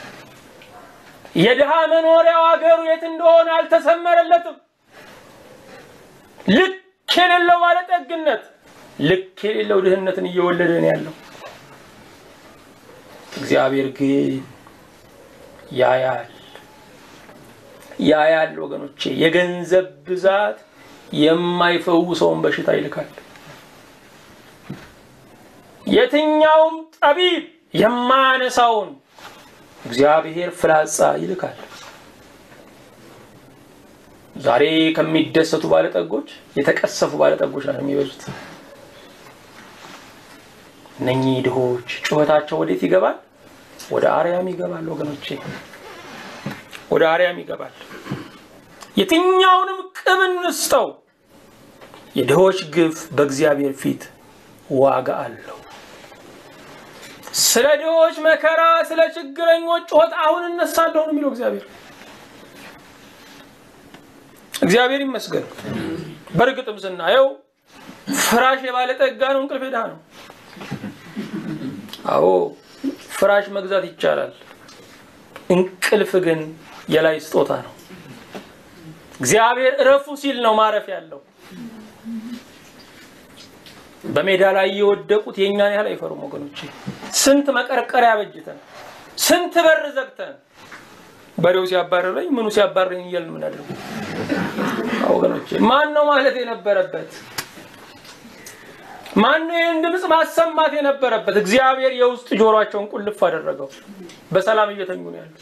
የድሃ መኖሪያው ሀገሩ የት እንደሆነ አልተሰመረለትም። ልክ የሌለው ባለጠግነት ልክ የሌለው ድህነትን እየወለደ ነው ያለው። እግዚአብሔር ግን ያያል ያያል። ወገኖቼ የገንዘብ ብዛት የማይፈውሰውን በሽታ ይልካል። የትኛውም ጠቢብ የማያነሳውን እግዚአብሔር ፍላጻ ይልካል። ዛሬ ከሚደሰቱ ባለጠጎች የተቀሰፉ ባለጠጎች ናቸው የሚበዙት። እነኚህ ድሆች ጩኸታቸው ወዴት ይገባል? ወደ አርያም ይገባል። ወገኖቼ ወደ አርያም ይገባል። የትኛውንም ቅብ እንስጠው፣ የድሆች ግፍ በእግዚአብሔር ፊት ዋጋ አለው። ስለ ድሆች መከራ፣ ስለ ችግረኞች ጩኸት አሁን እነሳለሁ ነው የሚለው እግዚአብሔር። እግዚአብሔር ይመስገን። በእርግጥም ስናየው ፍራሽ የባለጠጋ ነው፣ እንቅልፍ የድሃ ነው። አዎ ፍራሽ መግዛት ይቻላል። እንቅልፍ ግን የላይ ስጦታ ነው። እግዚአብሔር እረፉ ሲል ነው ማረፍ ያለው። በሜዳ ላይ የወደቁት የእኛን ያህል አይፈሩም ወገኖቼ። ስንት መቀርቀሪያ በጅተን ስንት በር ዘግተን በሬው ሲያባረረኝ ምኑ ሲያባረኝ እያልን የምናደርገው ወገኖቼ፣ ማን ነው ማለት የነበረበት? ማን ነው ይህን ድምፅ ማሰማት የነበረበት? እግዚአብሔር የውስጥ ጆሯቸውን ቁልፍ አደረገው። በሰላም እየተኙ ነው ያሉት።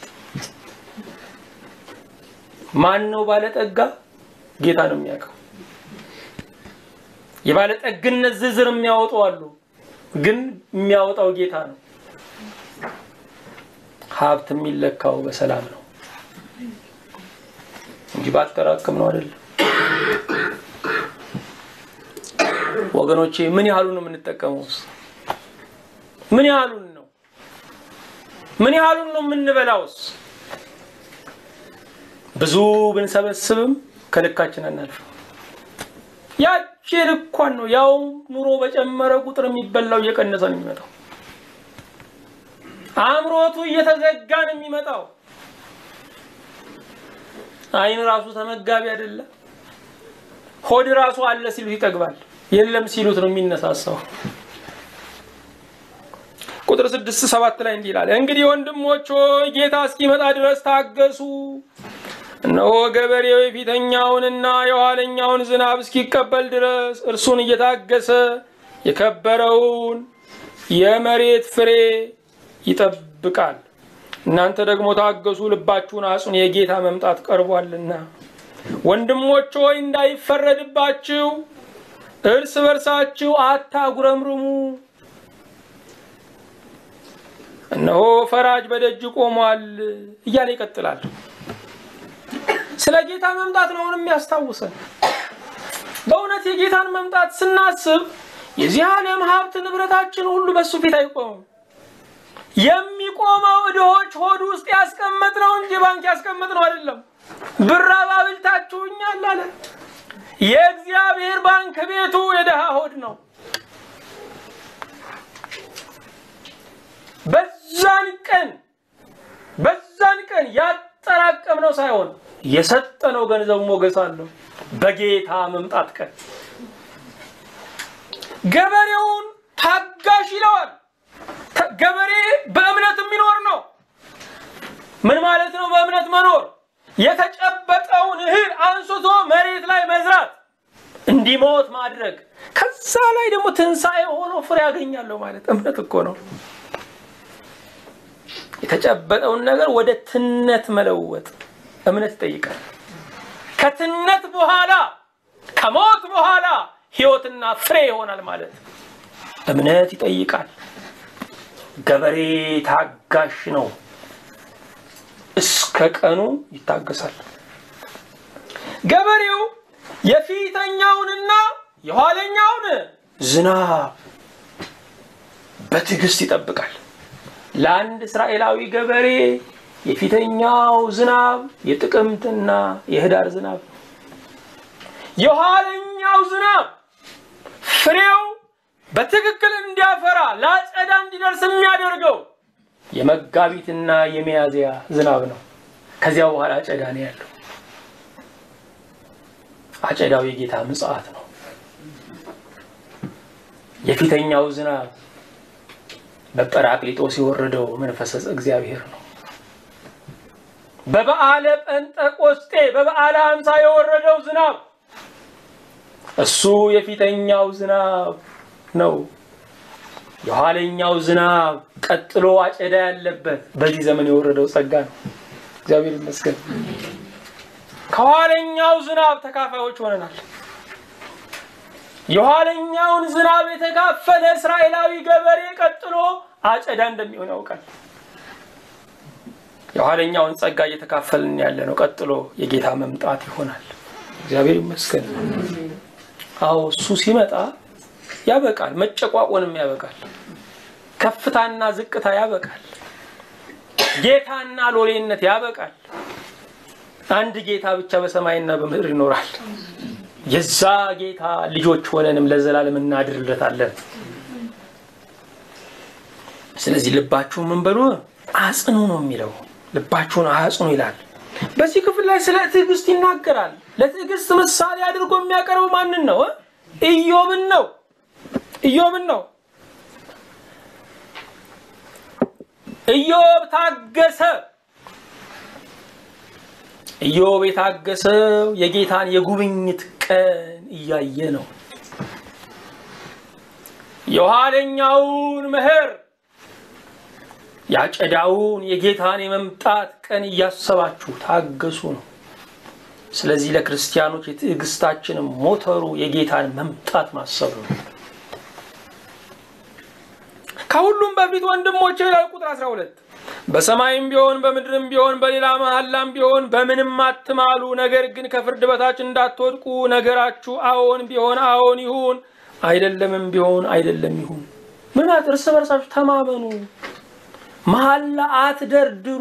ማን ነው ባለጠጋ? ጌታ ነው የሚያውቀው። የባለጠግነት ዝርዝር የሚያወጡ አሉ፣ ግን የሚያወጣው ጌታ ነው። ሀብት የሚለካው በሰላም ነው እንጂ ባጠራቅም ነው አይደለም። ወገኖቼ ምን ያህሉን ነው የምንጠቀመውስ? ምን ያህሉን ነው ምን ያህሉን ነው የምንበላውስ? ብዙ ብንሰበስብም ከልካችን አናልፍም። ያቺ ልኳን ነው። ያው ኑሮ በጨመረ ቁጥር የሚበላው እየቀነሰ ነው የሚመጣው። አእምሮቱ እየተዘጋ ነው የሚመጣው። አይን ራሱ ተመጋቢ አይደለም። ሆድ ራሱ አለ ሲሉት ይጠግባል፣ የለም ሲሉት ነው የሚነሳሳው። ቁጥር ስድስት ሰባት ላይ እንዲህ ይላል፣ እንግዲህ ወንድሞች ሆይ ጌታ እስኪመጣ ድረስ ታገሱ። እነሆ ገበሬው የፊተኛውንና የኋለኛውን ዝናብ እስኪቀበል ድረስ እርሱን እየታገሰ የከበረውን የመሬት ፍሬ ይጠብቃል። እናንተ ደግሞ ታገሱ፣ ልባችሁን አጽኑ፣ የጌታ መምጣት ቀርቧልና። ወንድሞች ሆይ እንዳይፈረድባችሁ እርስ በርሳችሁ አታጉረምርሙ። እነሆ ፈራጅ በደጅ ቆሟል እያለ ይቀጥላል። ስለ ጌታ መምጣት ነው አሁን የሚያስታውሰን። በእውነት የጌታን መምጣት ስናስብ የዚህ ዓለም ሀብት ንብረታችን ሁሉ በሱ ፊት አይቆምም። የሚቆመው ድሆች ሆድ ውስጥ ያስቀመጥነው እንጂ ባንክ ያስቀመጥነው አይደለም። ብር አባብልታችሁኛል አለ። የእግዚአብሔር ባንክ ቤቱ የድሃ ሆድ ነው። በዛን ቀን በዛን ቀን ሳይሆን የሰጠነው ገንዘቡ ሞገስ አለው በጌታ መምጣት ቀን ገበሬውን ታጋሽ ይለዋል። ገበሬ በእምነት የሚኖር ነው። ምን ማለት ነው? በእምነት መኖር የተጨበጠውን እህል አንስቶ መሬት ላይ መዝራት፣ እንዲሞት ማድረግ፣ ከዛ ላይ ደግሞ ትንሣኤ ሆኖ ፍሬ ያገኛለሁ ማለት እምነት እኮ ነው። የተጨበጠውን ነገር ወደ ትነት መለወጥ እምነት ይጠይቃል። ከትነት በኋላ ከሞት በኋላ ህይወትና ፍሬ ይሆናል ማለት እምነት ይጠይቃል። ገበሬ ታጋሽ ነው። እስከ ቀኑ ይታገሳል። ገበሬው የፊተኛውንና የኋለኛውን ዝናብ በትዕግስት ይጠብቃል። ለአንድ እስራኤላዊ ገበሬ የፊተኛው ዝናብ የጥቅምትና የህዳር ዝናብ ነው። የኋለኛው ዝናብ ፍሬው በትክክል እንዲያፈራ ለአጨዳ እንዲደርስ የሚያደርገው የመጋቢትና የሚያዝያ ዝናብ ነው። ከዚያ በኋላ አጨዳ ነው ያለው። አጨዳው የጌታ ምጽአት ነው። የፊተኛው ዝናብ በጰራቅሊጦስ የወረደው መንፈሰ እግዚአብሔር ነው። በበዓለ ጴንጠቆስጤ በበዓለ ሀምሳ የወረደው ዝናብ እሱ የፊተኛው ዝናብ ነው። የኋለኛው ዝናብ ቀጥሎ አጨዳ ያለበት በዚህ ዘመን የወረደው ጸጋ ነው። እግዚአብሔር ይመስገን። ከኋለኛው ዝናብ ተካፋዮች ሆነናል። የኋለኛውን ዝናብ የተካፈለ እስራኤላዊ ገበሬ ቀጥሎ አጨዳ እንደሚሆን ያውቃል። የኋለኛውን ጸጋ እየተካፈልን ያለ ነው። ቀጥሎ የጌታ መምጣት ይሆናል። እግዚአብሔር ይመስገን። አዎ እሱ ሲመጣ ያበቃል። መጨቋቆንም ያበቃል። ከፍታና ዝቅታ ያበቃል። ጌታና ሎሌነት ያበቃል። አንድ ጌታ ብቻ በሰማይና በምድር ይኖራል። የዛ ጌታ ልጆች ሆነንም ለዘላለም እናድርለታለን። ስለዚህ ልባችሁ ምን በሉ አጽኑ ነው የሚለው። ልባችሁን አጽኑ ይላል። በዚህ ክፍል ላይ ስለ ትዕግስት ይናገራል። ለትዕግስት ምሳሌ አድርጎ የሚያቀርበው ማንን ነው? ኢዮብን ነው። ኢዮብን ነው። ኢዮብ ታገሰ። ኢዮብ የታገሰው የጌታን የጉብኝት ቀን እያየ ነው። የኋለኛውን መኸር ያጨዳውን የጌታን የመምጣት ቀን እያሰባችሁ ታገሱ ነው። ስለዚህ ለክርስቲያኖች የትዕግስታችንም ሞተሩ የጌታን መምጣት ማሰብ ነው። ከሁሉም በፊት ወንድሞቼ ይላል ቁጥር 12 በሰማይም ቢሆን በምድርም ቢሆን በሌላ መሐላም ቢሆን በምንም አትማሉ። ነገር ግን ከፍርድ በታች እንዳትወድቁ ነገራችሁ አዎን ቢሆን አዎን ይሁን፣ አይደለምም ቢሆን አይደለም ይሁን። ምን ማለት እርስ በርሳችሁ ተማመኑ፣ መሐላ አትደርድሩ፣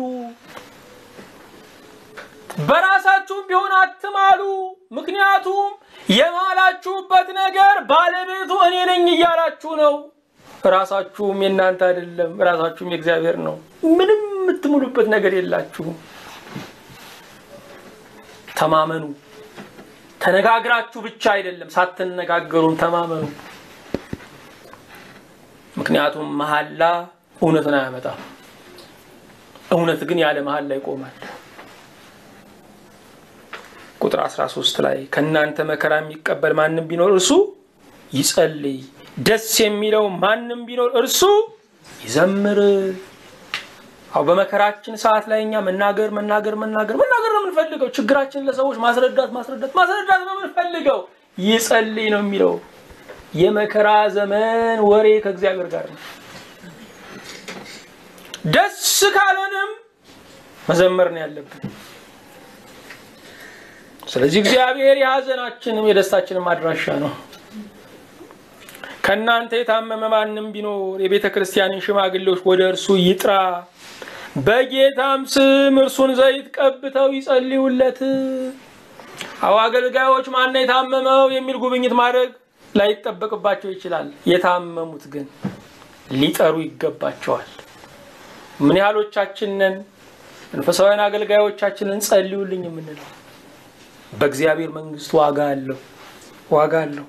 በራሳችሁም ቢሆን አትማሉ። ምክንያቱም የማላችሁበት ነገር ባለቤቱ እኔ ነኝ እያላችሁ ነው። ራሳችሁም የእናንተ አይደለም፣ ራሳችሁም የእግዚአብሔር ነው። ምንም የምትሙሉበት ነገር የላችሁም። ተማመኑ። ተነጋግራችሁ ብቻ አይደለም፣ ሳትነጋገሩም ተማመኑ። ምክንያቱም መሐላ እውነትን አያመጣም። እውነት ግን ያለ መሐላ ይቆማል። ቁጥር 13 ላይ ከእናንተ መከራ የሚቀበል ማንም ቢኖር እርሱ ይጸልይ ደስ የሚለው ማንም ቢኖር እርሱ ይዘምር። አው በመከራችን ሰዓት ላይ እኛ መናገር መናገር መናገር መናገር ነው የምንፈልገው። ችግራችንን ለሰዎች ማስረዳት ማስረዳት ማስረዳት ነው የምንፈልገው። ይጸልይ ነው የሚለው። የመከራ ዘመን ወሬ ከእግዚአብሔር ጋር ነው። ደስ ካለንም መዘመር ነው ያለብን። ስለዚህ እግዚአብሔር የሀዘናችንም የደስታችንም አድራሻ ነው። ከእናንተ የታመመ ማንም ቢኖር የቤተ ክርስቲያንን ሽማግሌዎች ወደ እርሱ ይጥራ፣ በጌታም ስም እርሱን ዘይት ቀብተው ይጸልዩለት። አዎ አገልጋዮች ማነው የታመመው የሚል ጉብኝት ማድረግ ላይጠበቅባቸው ይችላል። የታመሙት ግን ሊጠሩ ይገባቸዋል። ምን ያህሎቻችንን መንፈሳውያን አገልጋዮቻችንን ጸልዩልኝ የምንለው በእግዚአብሔር መንግስት ዋጋ አለው፣ ዋጋ አለው።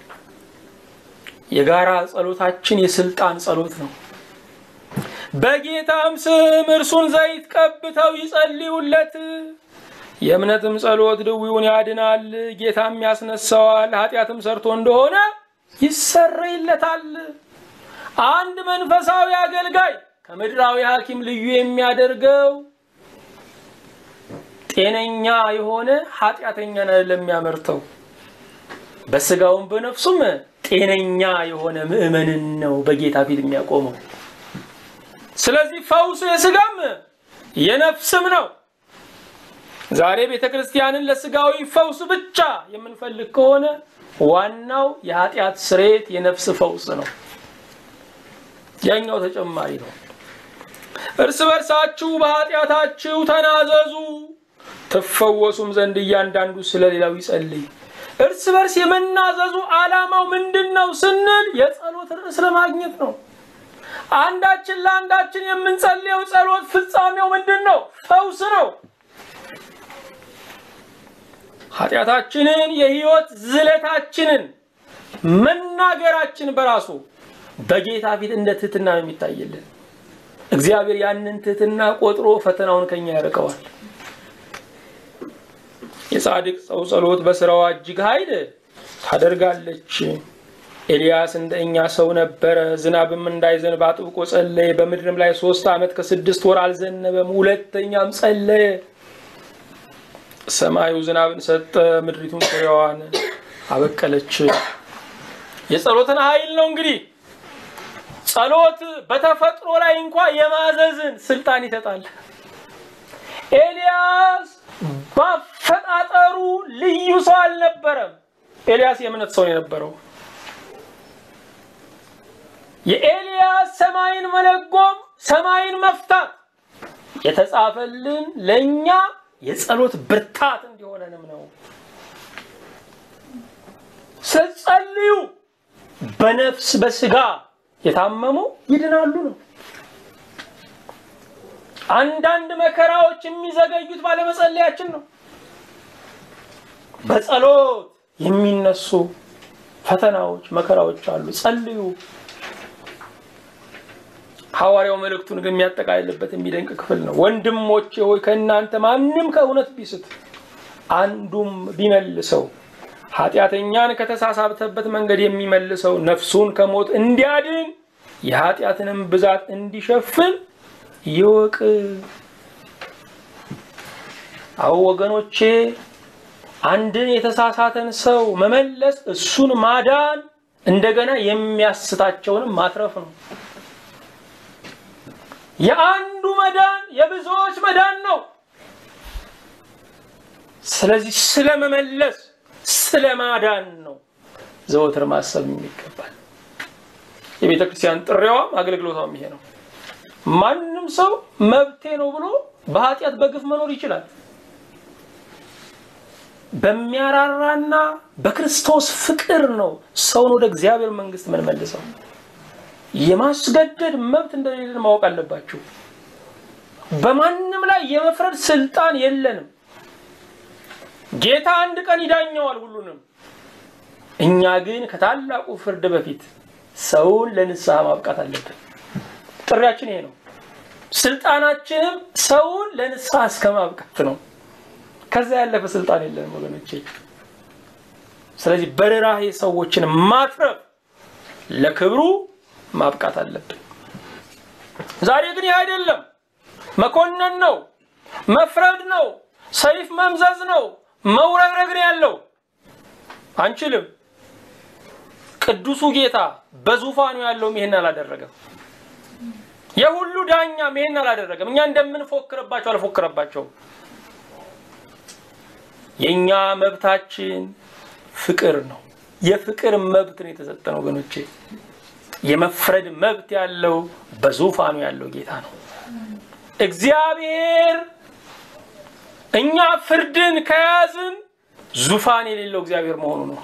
የጋራ ጸሎታችን የስልጣን ጸሎት ነው። በጌታም ስም እርሱን ዘይት ቀብተው ይጸልዩለት። የእምነትም ጸሎት ድውዩን ያድናል፣ ጌታም ያስነሳዋል፣ ኃጢአትም ሰርቶ እንደሆነ ይሰረይለታል። አንድ መንፈሳዊ አገልጋይ ከምድራዊ ሐኪም ልዩ የሚያደርገው ጤነኛ የሆነ ኃጢአተኛን አይደለም የሚያመርተው፣ በስጋውም በነፍሱም ጤነኛ የሆነ ምዕመንን ነው በጌታ ፊት የሚያቆመው። ስለዚህ ፈውሱ የስጋም የነፍስም ነው። ዛሬ ቤተ ክርስቲያንን ለስጋዊ ፈውስ ብቻ የምንፈልግ ከሆነ ዋናው የኃጢአት ስርየት የነፍስ ፈውስ ነው። ያኛው ተጨማሪ ነው። እርስ በርሳችሁ በኃጢአታችሁ ተናዘዙ ትፈወሱም ዘንድ እያንዳንዱ ስለ ሌላው ይጸልይ። እርስ በርስ የመናዘዙ ዓላማው ምንድን ነው ስንል የጸሎት ርዕስ ለማግኘት ነው። አንዳችን ለአንዳችን የምንጸልየው ጸሎት ፍጻሜው ምንድን ነው? ፈውስ ነው። ኃጢአታችንን የህይወት ዝለታችንን መናገራችን በራሱ በጌታ ፊት እንደ ትህትና ነው የሚታይልን። እግዚአብሔር ያንን ትህትና ቆጥሮ ፈተናውን ከኛ ያርቀዋል። የጻድቅ ሰው ጸሎት በስራዋ እጅግ ኃይል ታደርጋለች። ኤልያስ እንደ እኛ ሰው ነበረ። ዝናብም እንዳይዘንብ አጥብቆ ጸለየ። በምድርም ላይ ሶስት ዓመት ከስድስት ወር አልዘነበም። ሁለተኛም ጸለየ። ሰማዩ ዝናብን ሰጠ፣ ምድሪቱን ፍሬዋን አበቀለች። የጸሎትን ኃይል ነው እንግዲህ ጸሎት በተፈጥሮ ላይ እንኳ የማዘዝን ስልጣን ይሰጣል። ኤልያስ ባፈጣጠሩ ልዩ ሰው አልነበረም። ኤልያስ የእምነት ሰው የነበረው የኤልያስ ሰማይን መለጎም ሰማይን መፍታት የተጻፈልን ለእኛ የጸሎት ብርታት እንዲሆነንም ነው። ስትጸልዩ በነፍስ በስጋ የታመሙ ይድናሉ ነው። አንዳንድ መከራዎች የሚዘገዩት ባለመጸለያችን ነው። በጸሎት የሚነሱ ፈተናዎች፣ መከራዎች አሉ። ጸልዩ። ሐዋርያው መልእክቱን ግን የሚያጠቃልልበት የሚደንቅ ክፍል ነው። ወንድሞቼ ሆይ ከእናንተ ማንም ከእውነት ቢስት አንዱም ቢመልሰው ኃጢአተኛን ከተሳሳተበት መንገድ የሚመልሰው ነፍሱን ከሞት እንዲያድን የኃጢአትንም ብዛት እንዲሸፍን ይወቅ። አዎ ወገኖቼ፣ አንድን የተሳሳተን ሰው መመለስ እሱን ማዳን እንደገና የሚያስታቸውንም ማትረፍ ነው። የአንዱ መዳን የብዙዎች መዳን ነው። ስለዚህ ስለ መመለስ ስለ ማዳን ነው ዘወትር ማሰብ የሚገባል። የቤተ ክርስቲያን ጥሪዋም አገልግሎቷም ይሄ ነው። ማንም ሰው መብቴ ነው ብሎ በኃጢአት በግፍ መኖር ይችላል። በሚያራራና በክርስቶስ ፍቅር ነው ሰውን ወደ እግዚአብሔር መንግስት የምንመልሰው። የማስገደድ መብት እንደሌለን ማወቅ አለባችሁ። በማንም ላይ የመፍረድ ስልጣን የለንም። ጌታ አንድ ቀን ይዳኘዋል ሁሉንም። እኛ ግን ከታላቁ ፍርድ በፊት ሰውን ለንስሐ ማብቃት አለብን። ጥሪያችን ይሄ ነው። ስልጣናችንም ሰውን ለንስሐ እስከ ማብቃት ነው። ከዛ ያለፈ ስልጣን የለንም ወገኖቼ። ስለዚህ በርህራሄ ሰዎችን ማትረፍ ለክብሩ ማብቃት አለብን። ዛሬ ግን ይህ አይደለም። መኮነን ነው፣ መፍረድ ነው፣ ሰይፍ መምዘዝ ነው፣ መውረግረግ ነው ያለው። አንችልም። ቅዱሱ ጌታ በዙፋኑ ያለውም ይሄን አላደረገም። የሁሉ ዳኛም ይሄን አላደረገም። እኛ እንደምንፎክርባቸው አልፎክረባቸውም። የእኛ መብታችን ፍቅር ነው። የፍቅር መብት ነው የተሰጠን ወገኖቼ። የመፍረድ መብት ያለው በዙፋኑ ያለው ጌታ ነው እግዚአብሔር። እኛ ፍርድን ከያዝን ዙፋን የሌለው እግዚአብሔር መሆኑ ነው።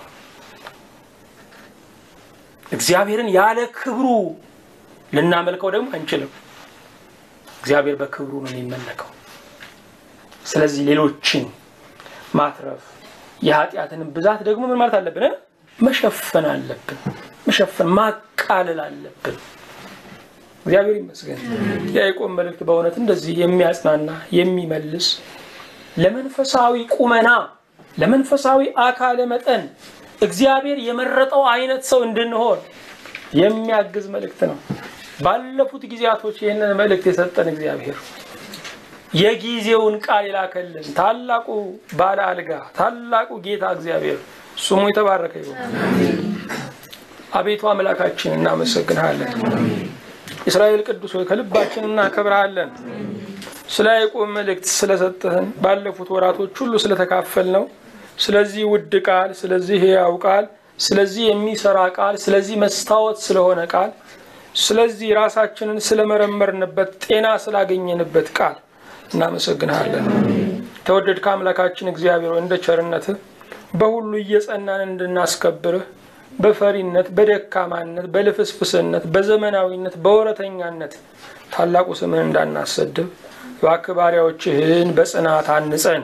እግዚአብሔርን ያለ ክብሩ ልናመልከው ደግሞ አንችልም። እግዚአብሔር በክብሩ ነው የሚመለከው። ስለዚህ ሌሎችን ማትረፍ የኃጢአትን ብዛት ደግሞ ምን ማለት አለብን? መሸፈን አለብን። መሸፈን ማቃለል አለብን። እግዚአብሔር ይመስገን። የያዕቆብ መልእክት በእውነት እንደዚህ የሚያጽናና የሚመልስ ለመንፈሳዊ ቁመና ለመንፈሳዊ አካለ መጠን እግዚአብሔር የመረጠው አይነት ሰው እንድንሆን የሚያግዝ መልእክት ነው። ባለፉት ጊዜያቶች ይህንን መልእክት የሰጠን እግዚአብሔር የጊዜውን ቃል የላከልን ታላቁ ባለ አልጋ ታላቁ ጌታ እግዚአብሔር ስሙ የተባረከ ይሁን። አቤቱ አምላካችን እናመሰግንሃለን። እስራኤል ቅዱስ ሆይ ከልባችን እናከብርሃለን። ስለ ያዕቆብ መልእክት ስለሰጠህን ባለፉት ወራቶች ሁሉ ስለተካፈል ነው። ስለዚህ ውድ ቃል፣ ስለዚህ ሕያው ቃል፣ ስለዚህ የሚሰራ ቃል፣ ስለዚህ መስታወት ስለሆነ ቃል፣ ስለዚህ ራሳችንን ስለመረመርንበት ጤና ስላገኘንበት ቃል እናመሰግንሃለን። ተወደድከ አምላካችን እግዚአብሔር እንደ ቸርነትህ በሁሉ እየጸናን እንድናስከብርህ በፈሪነት፣ በደካማነት፣ በልፍስፍስነት፣ በዘመናዊነት፣ በወረተኛነት ታላቁ ስምህን እንዳናሰድብ እባክህ ባሪያዎችህን በጽናት አንጸን፣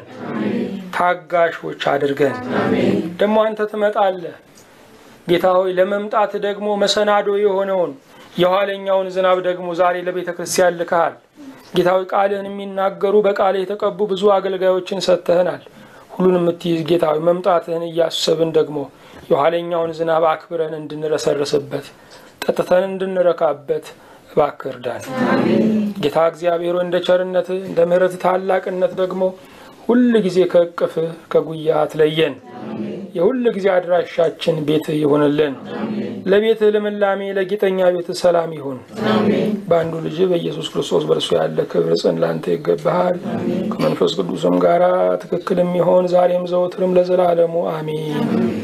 ታጋሾች አድርገን። ደግሞ አንተ ትመጣለህ ጌታ ሆይ ለመምጣት ደግሞ መሰናዶ የሆነውን የኋለኛውን ዝናብ ደግሞ ዛሬ ለቤተ ክርስቲያን ልከሃል። ጌታዊ ቃልህን የሚናገሩ በቃልህ የተቀቡ ብዙ አገልጋዮችን ሰጥተህናል። ሁሉን የምትይዝ ጌታዊ መምጣትህን እያሰብን ደግሞ የኋለኛውን ዝናብ አክብረን እንድንረሰርስበት ጠጥተን እንድንረካበት እባክህ እርዳን። ጌታ እግዚአብሔር እንደ ቸርነትህ እንደ ምሕረትህ ታላቅነት ደግሞ ሁል ጊዜ ከእቅፍህ ከጉያ አትለየን። የሁል ጊዜ አድራሻችን ቤትህ ይሁንልን። ለቤትህ ልምላሜ፣ ለጌጠኛ ቤትህ ሰላም ይሁን። በአንዱ ልጅ በኢየሱስ ክርስቶስ በእርሱ ያለ ክብር ጽን ላንተ ይገባሃል። ከመንፈስ ቅዱስም ጋራ ትክክል የሚሆን ዛሬም ዘወትርም ለዘላለሙ አሜን።